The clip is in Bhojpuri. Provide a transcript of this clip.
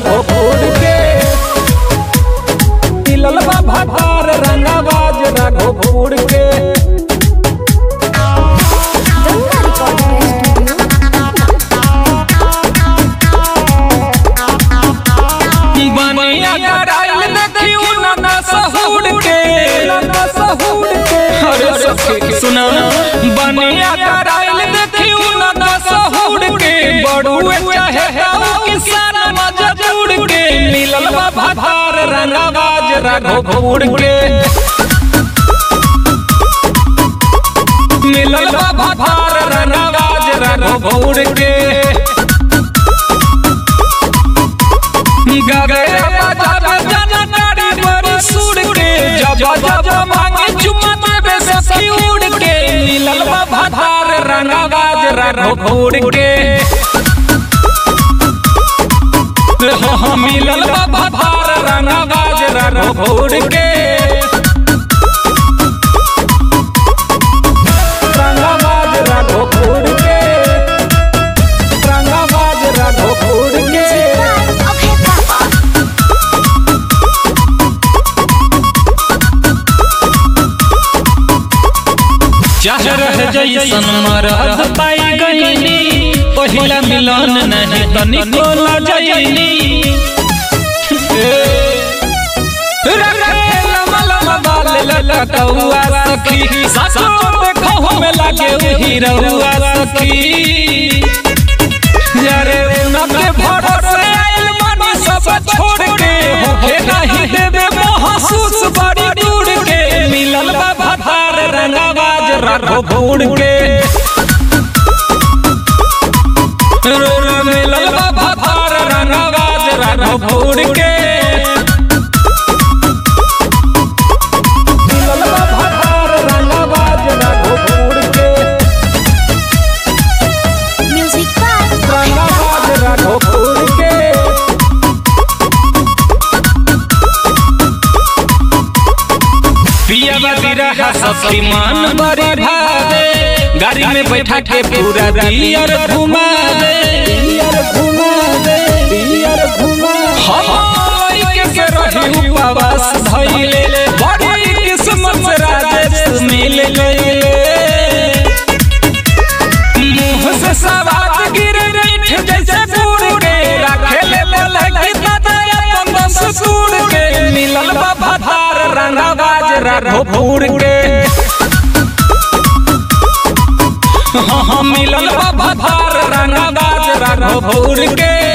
राघोपुर के मिलल बा भातार रंगाबाज राघोपुर के गंगा रिकॉर्डिंग स्टूडियो बनिया कराइल देखी उनका सहूड़ के सहूड़ के अरे सखी सुना बनिया कराइल देखी उनका सहूड़ के बड़ुए चाहे हाउ किसान मजदूर के मिलल बा भातार रंगाबाज राघोपुर के मिलल बा भातार रंगाबाज राघोपुर के गगरे बाजार जनकारी बड़ी सुर के जब जब मांगे चुम्मा देवे सखी उड़ के नीलल बा भातार रंगाबाज राघोपुर के हो हो मिलल बा भातार रंगाबाज राघोपुर के रंगाबाज राघोपुर के रंगाबाज राघोपुर के अभय पापा चाह रह जैसन मरद पाई गईनी पहिला मिलन नहीं तनिको लजैनी सखी सासो देखो में लागे हीरौआ सखी यारे उनके भरोसे आइल मानी सब छोड़ के होके नहीं देवे महसूस बड़ी दूर के मिलल बा भातार रंगाबाज राघोपुर के रो रो मिलल बा भातार रंगाबाज राघोपुर के मिलल बा भातार रंगाबाज राघोपुर के म्यूजिक बाय रंगाबाज राघोपुर के पिया बिरहा सखी मान बड़ी भावे गाड़ी में बैठा के पूरा दियर घुमा दे दियर घुमा दे दियर घुमा हम के से रही उपवास धइले बड़ी किस्मत से राजेश मिल गइले मुंह से सवात गिर मीठ जैसे गुड़ के रखेले बोले कि दादा अपन बस सूर के मिलल बा भातार रंगाबाज राघोपुर के हाँ हाँ मिलल बा भातार रंगाबाज राघोपुर के